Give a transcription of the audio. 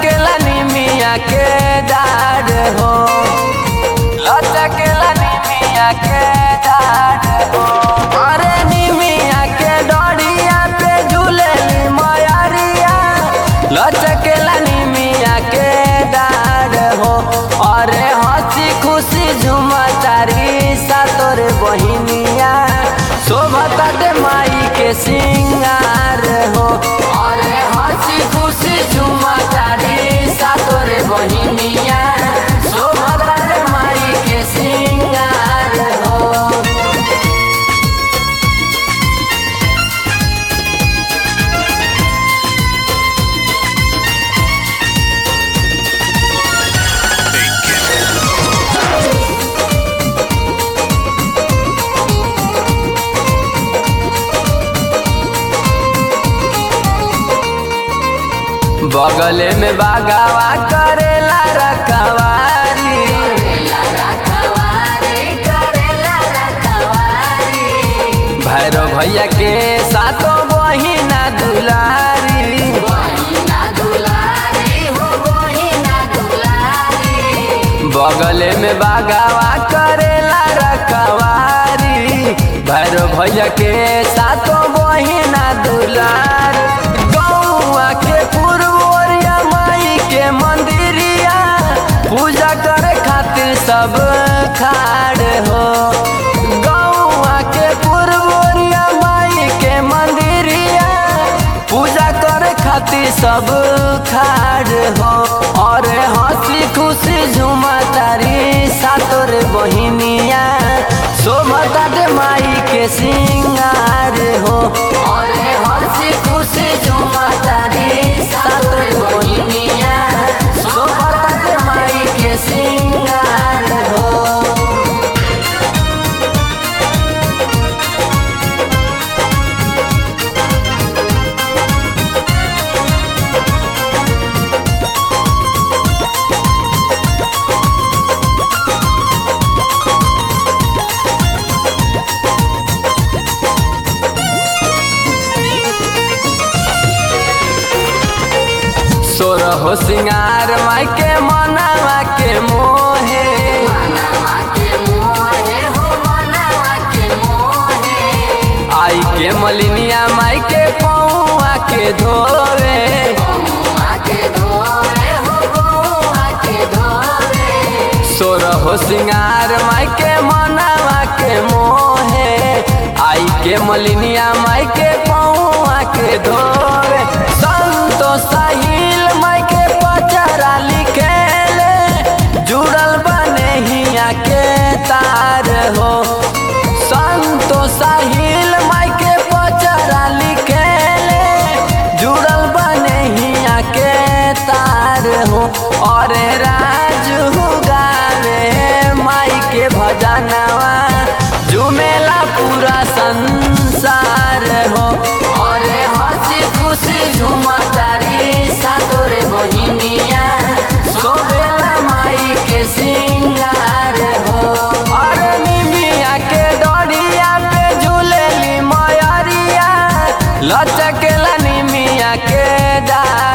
लचकेला निमिया के डार हो लचकेला निमिया के डार हो अरे निमिया के डोरिया पे झूलेली मयरिया लचकेला निमिया के डार हो अरे हंसी खुशी झुमतारी सा तोर बहिनिया शोभता दे माई के सिंगार हो अरे हंसी खुशी झुमतारी सा तोर बहिनिया शोभता दे माई के सिंगार हो बगले में बागावा करेला रखवारी भैरव भैया के सातों बहिना दुलारी बगले में बागावा करेला रखवारी भैरव भैया के सातों बहिना दुलार गौआ के पूर्वोरिया माई के मंदिरिया पूजा करे खातिर सब खाड़ हो गौआ के पूर्वोरिया माई के मंदिरिया पूजा करे खातिर सब खाड़ हो और हंसी खुशी झुमतारी सातोर बहिनिया शोभता दे माई के सिंगार हो और हंसी खुशी झुमतारी सातोर बहिनिया शोभता दे माई के सिंगार हो सोर हो सिंगार माई के मनावा के मोहे आई के मलिनिया माई के पौआ के धोवे सोर हो सिंगार माई के मनावा के मोहे आई के मलिनिया माई के पौआ के धोवे संतो साहिल माई के पचरा लिखेले जुड़ल बने हिया के तार हो संतो साहिल माई के पचरा लिखेले जुड़ल बने हिया के तार हो और राजू गावे माई के भजनवा झुमेला पूरा संसार हो और हंसी खुशी झुमतारी सातोरे बहिनिया सोबेला माई के सिंगार हो और निमिया के डोरिया पे झूलेली मयरिया लचकेला निमिया के डार